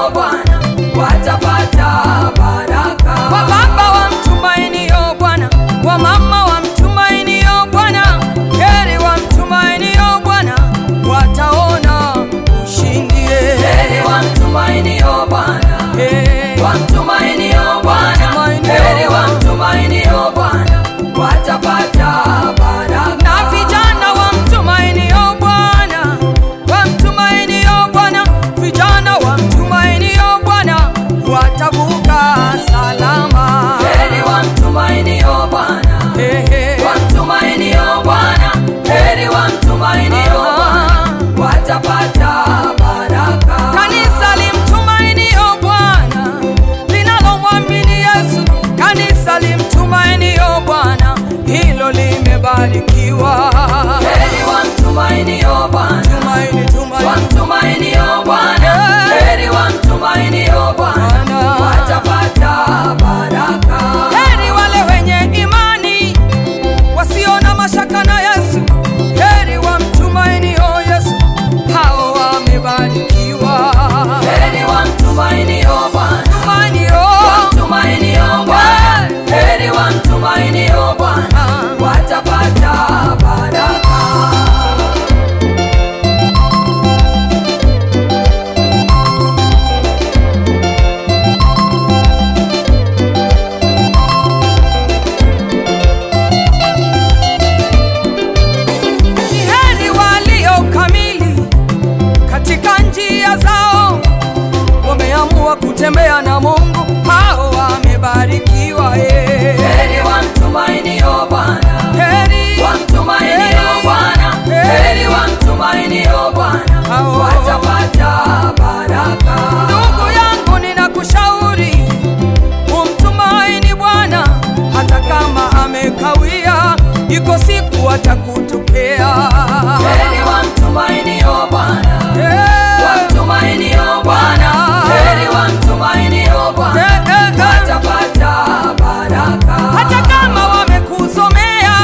Bwana watapata baraka. Kwa baba wa mtumainio Bwana, kwa mama wa mtumainio Bwana, heri wa mtumainio Bwana, wataona ushindi. Heri wamtumainio Bwana, Hey. wamtumainio Bwana, Wamtumainio heri wamtumainio Bwana watapata baraka. na vijana wa mtumainio Bwana, wa mtumainio Bwana, vijana wa mtumainio Bwana watavuka salama. Heri wamtumainio Bwana, Hey, hey. wamtumainio Bwana, heri wamtumainio Bwana watapata baraka. Kanisa limtumainio Bwana, linalomwamini Yesu, kanisa limtumainio Bwana, hilo limebarikiwa. Heri wamtumainio Bwana, Tumaini, tumaini. wamtumainio Bwana, heri wamtumainio Bwana Bwana. watapata baraka. Heri wale wenye imani wasio na mashaka na Yesu, heri wamtumainio Yesu, hao wamebarikiwa. Heri wamtumainio Bwana, Tumainio wamtumainio Bwana, heri wamtumainio Bwana watapata baraka. Ni heri walio kamili katika njia zao, wameamua kutembea na Mungu, hao wamebarikiwa. eh. Heri wamtumainio Bwana, Heri wamtumainio Bwana, heri wamtumainio Bwana Hao. watapata baraka. ndugu yangu, ninakushauri umtumaini Bwana hata kama amekawia, iko siku atakutokea. Heri wamtumainio Bwana, Eh, wamtumainio Bwana, heri wamtumainio Bwana eh, eh, eh. watapata baraka. hata kama wamekuzomea,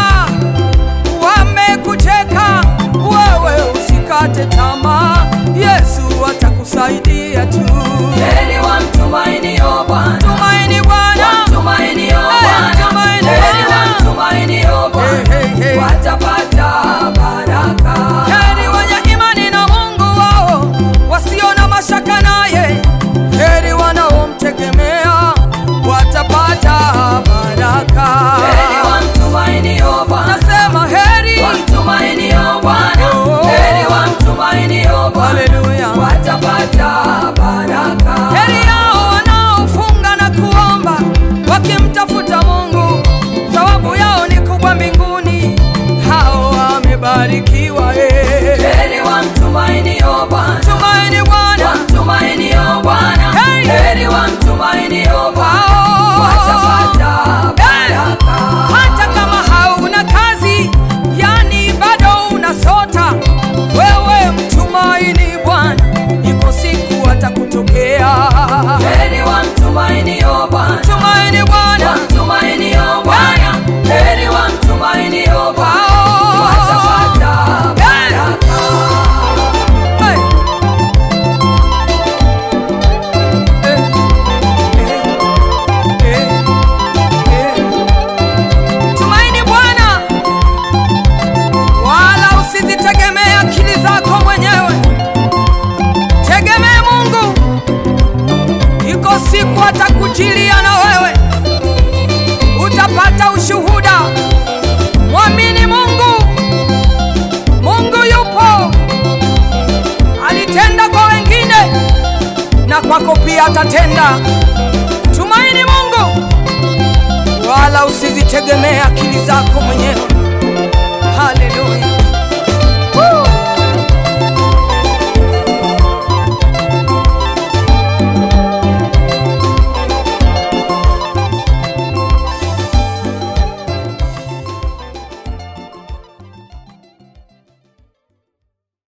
wamekucheka, wewe usikate tamaa, Yesu atakusaidia tu. Heri wamtumainio Bwana, Tumaini Bwana, wamtumainio Eh, Bwana, tumaini heri Bwana. wamtumainio Bwana Hey, hey, hey. watapata baraka. heri wenye imani na Mungu wao, wasio na mashaka naye, heri wanaomtegemea watapata baraka. Heri wamtumainio Bwana, Nasema heri, wamtumainio Bwana, Oh. heri wamtumainio Bwana haleluya. watapata baraka. Heri yao wanaofunga na kuomba wakimtafuta Mungu, thawabu yao ni kubwa mbinguni. Hao wamebarikiwa. eh. Heri wamtumainio Bwana, Tumaini Bwana, wamtumainio Bwana, Hey. heri wamtumainio Bwana hao watapata Eh, baraka. hata kama hauna kazi, yani bado unasota, wewe mtumaini Bwana, iko siku atakutokea. Heri wamtumainio Bwana, Tumaini Bwana, wamtumainio Bwana, heri wamtumainio Bwana hao watapata baraka. Hey. Eh, eh, eh, eh. Tumaini Bwana, wala usizitegemee akili zako mwenyewe, tegemee Mungu. Iko siku atakujilia na wewe, utapata ushuhuda. Mwamini Mungu, Mungu yupo, alitenda kwa wengine na kwako pia atatenda. Tumaini Mungu, wala usizitegemee akili zako mwenyewe. Haleluya.